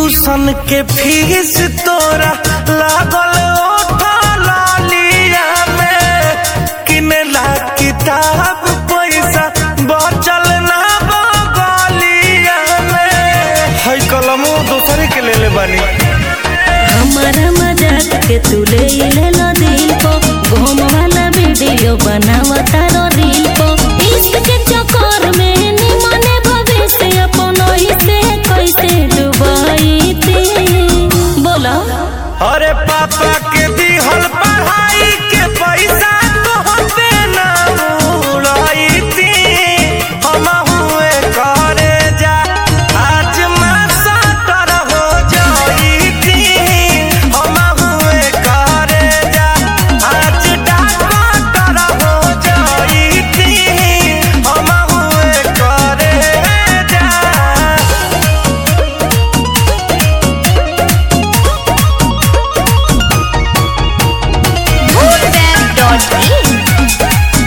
tuition के fees तोरा लागल ओठा लालिया में किनेला किताब पैसा बचल ना बगलिया में है कलमो दोसरे के ले ले बानी हमारा मजाक के तू ले ले लो दिल को घूम वाला वीडियो बनावा तारो रील को इश्क के चक्कर में निमने भविष्य अपन से कैसे डुबाई थी बोला अरे पापा के दिहल पढ़ाई के पैसा तो पे ना उड़ाई थी हम हुए करे जा आज मैं सटर हो जाई थी हम हुए करे जा आज डॉक्टर हो जाई थी हम हुए करे जा Moonweb.in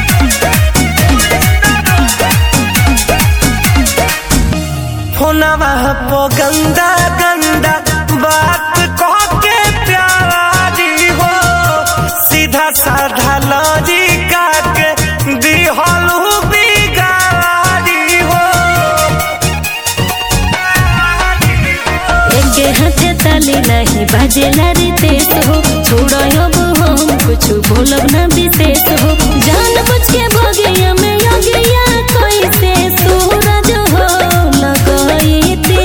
फोनवा पो गंदा गंदा बात कह के प्यारी हो सीधा साधा लॉजिका के दिहल बिगाड़ी हो एके हाथे ताली नहीं बाजेला रे तेज हो छोड़ो अब हम कुछ बोलब ना विशेष हो जान बुझ के भगिया में योगिया कैसे सूरज हो लगई थी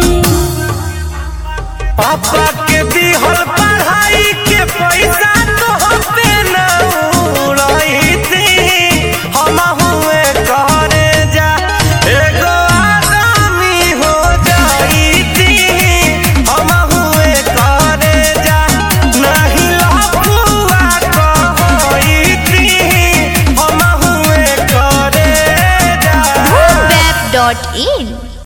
पापा के दिहल पढ़ाई के पैसा तो पे ना उड़ाई थी हम हुए करे जा एगो आदमी हो जाई थी हम हुए करे जा नहीं लफुआ कहई थी हम हुए करे जा Moonweb.in